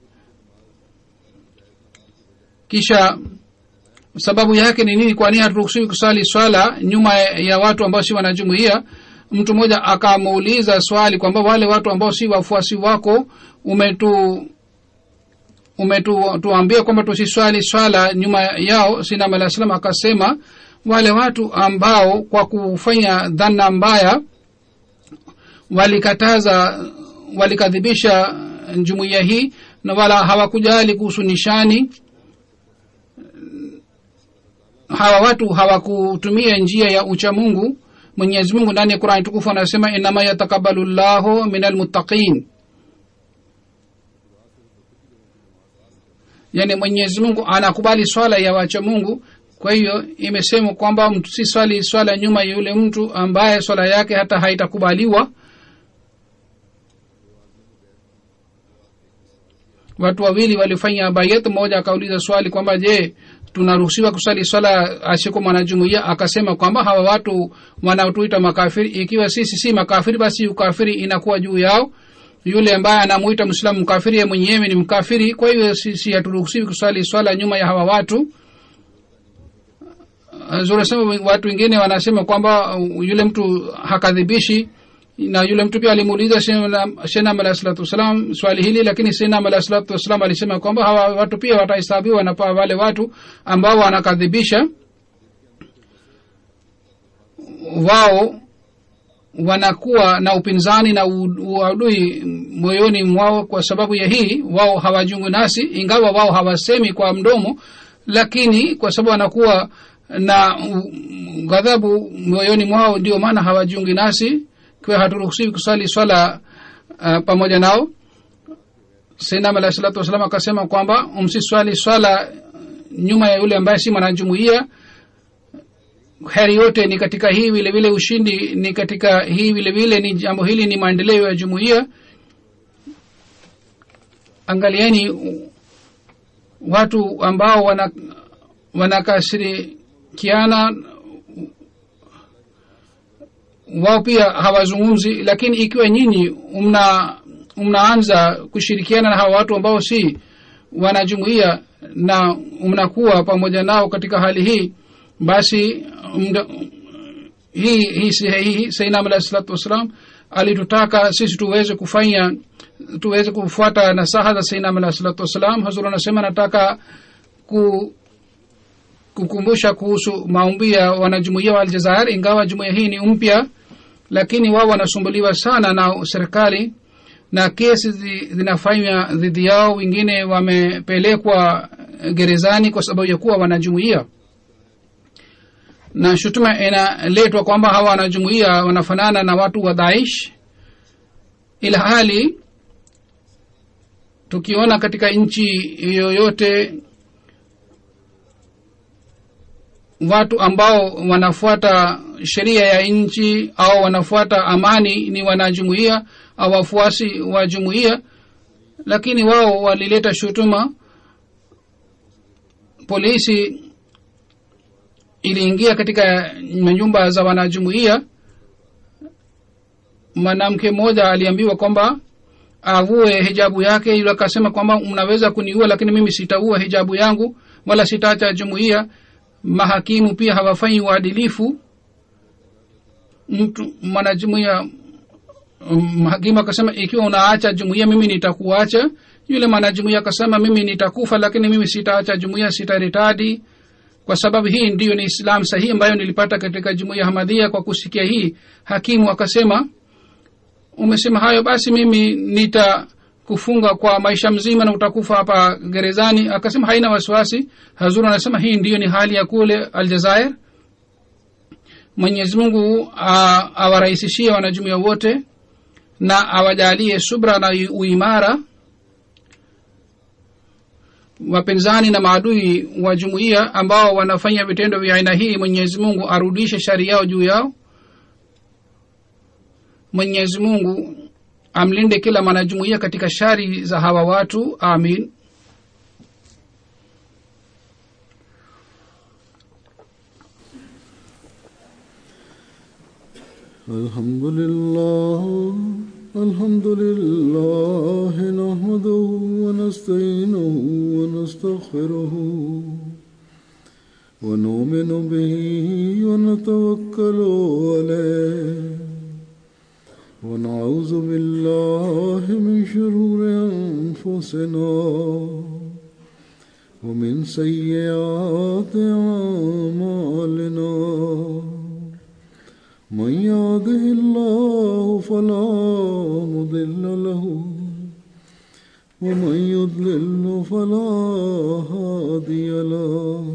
kisha sababu yake ni nini kwani haturuhusiwi kusali swala nyuma ya watu ambao si wanajumuia mtu mmoja akamuuliza swali kwamba wale watu ambao si wafuasi wako umetu umetuambia kwamba tusiswali swala nyuma yao sinam alah salam akasema wale watu ambao kwa kufanya dhana mbaya walikataza walikadhibisha jumuiya hii na wala hawakujali kuhusu nishani hawa watu hawakutumia njia ya ucha mungu mwenyezi mungu ndani ya qurani tukufu anasema inama yatakabalu llahu min almuttaqin yani mwenyezi mungu anakubali swala ya wacha mungu kwa hiyo imesemwa kwamba mtu si swali swala nyuma ya yule mtu ambaye swala yake hata haitakubaliwa watu wawili walifanya bayat mmoja akauliza swali kwamba je tunaruhusiwa kusali swala asiko mwanajumuia akasema kwamba hawa watu wanaotuita makafiri ikiwa sisi si makafiri basi ukafiri inakuwa juu yao yule ambaye anamuita mwislamu mkafiri ye mwenyewe ni mkafiri kwa hiyo sisi haturuhusiwi kuswali swala nyuma ya hawa watu zunasema watu wengine wanasema kwamba yule mtu hakadhibishi na yule mtu pia alimuuliza shenam alah salatu wassalam swali hili lakini shenam alah salatu wassalam alisema kwamba hawa watu pia watahesabiwa na wale watu ambao wanakadhibisha wao wanakuwa na upinzani na uadui moyoni mwao kwa sababu ya hii wao hawajungu nasi ingawa wao hawasemi kwa mdomo lakini kwa sababu wanakuwa na ghadhabu moyoni mwao ndio maana hawajungi nasi kwa haturuhusiwi kusali swala uh, pamoja nao sainam alahi salatu wassalam akasema kwamba msiswali swala nyuma ya yule ambaye si mwanajumuia heri yote ni katika hii vile vile ushindi ni katika hii vile vile ni jambo hili ni maendeleo ya jumuiya angalieni watu ambao wana wanakashirikiana wao pia hawazungumzi lakini ikiwa nyinyi mna mnaanza kushirikiana na hawa watu ambao si wanajumuia na mnakuwa pamoja nao katika hali hii basi mda, hii hii hii sainam alahi salatu wassalam alitutaka sisi tuweze kufanya tuweze kufuata nasaha za sainam alahi salatu wassalam hazur anasema nataka ku kukumbusha kuhusu maombi ya wanajumuia wa aljazair ingawa jumuia hii ni mpya lakini wao wanasumbuliwa sana na serikali na kesi zinafanywa dhidi yao wengine wamepelekwa gerezani kwa sababu ya kuwa wanajumuia na shutuma inaletwa kwamba hawa wanajumuia wanafanana na watu wa daish ila hali tukiona katika nchi yoyote watu ambao wanafuata sheria ya nchi au wanafuata amani ni wanajumuia au wafuasi wa jumuia lakini wao walileta shutuma polisi iliingia katika nyumba za wanajumuia mwanamke mmoja aliambiwa kwamba avue hijabu yake yule akasema kwamba mnaweza kuniua lakini mimi sitaua hijabu yangu wala sitaacha jumuia mahakimu pia hawafanyi uadilifu mtu mwanajumuia hakimu akasema ikiwa unaacha jumuia mimi nitakuacha yule mwanajumuia akasema mimi nitakufa lakini mimi sitaacha jumuia sitaritadi kwa sababu hii ndiyo ni islam sahihi ambayo nilipata katika jumuia hamadhia kwa kusikia hii hakimu akasema umesema hayo basi mimi nitakufunga kwa maisha mzima na utakufa hapa gerezani akasema haina wasiwasi hazuru anasema hii ndiyo ni hali ya kule aljazair mwenyezi mungu awarahisishie wanajumuia wote na awajalie subra na uimara wapinzani na maadui wa jumuiya ambao wanafanya vitendo vya aina hii mwenyezi mungu arudishe shari yao juu yao mwenyezi mungu amlinde kila mwanajumuiya katika shari za hawa watu amin الحمد لله الحمد لله نحمده ونستعينه ونستغفره ونؤمن به ونتوكل عليه ونعوذ بالله من شرور أنفسنا ومن سيئات أعمالنا من يهده الله فلا مضل له ومن يضلل فلا هادي له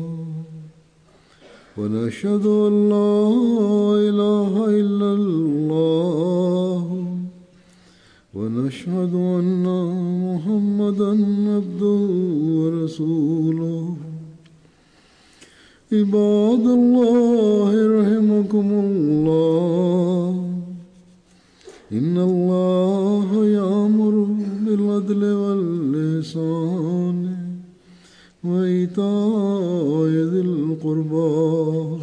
ونشهد ان لا اله الا الله ونشهد ان محمدا عبده ورسوله عباد الله رحمكم الله إن الله يأمر بالعدل واللسان وإيتاء ذي القربى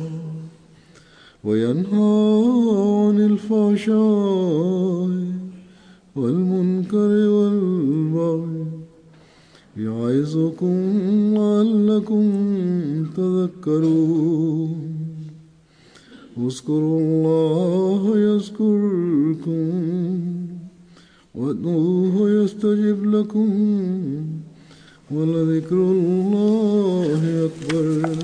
وينهى عن الفحشاء والمنكر والبغي يعظكم لعلكم تذكرون اذكروا الله يذكركم وادعوه يستجب لكم ولذكر الله أكبر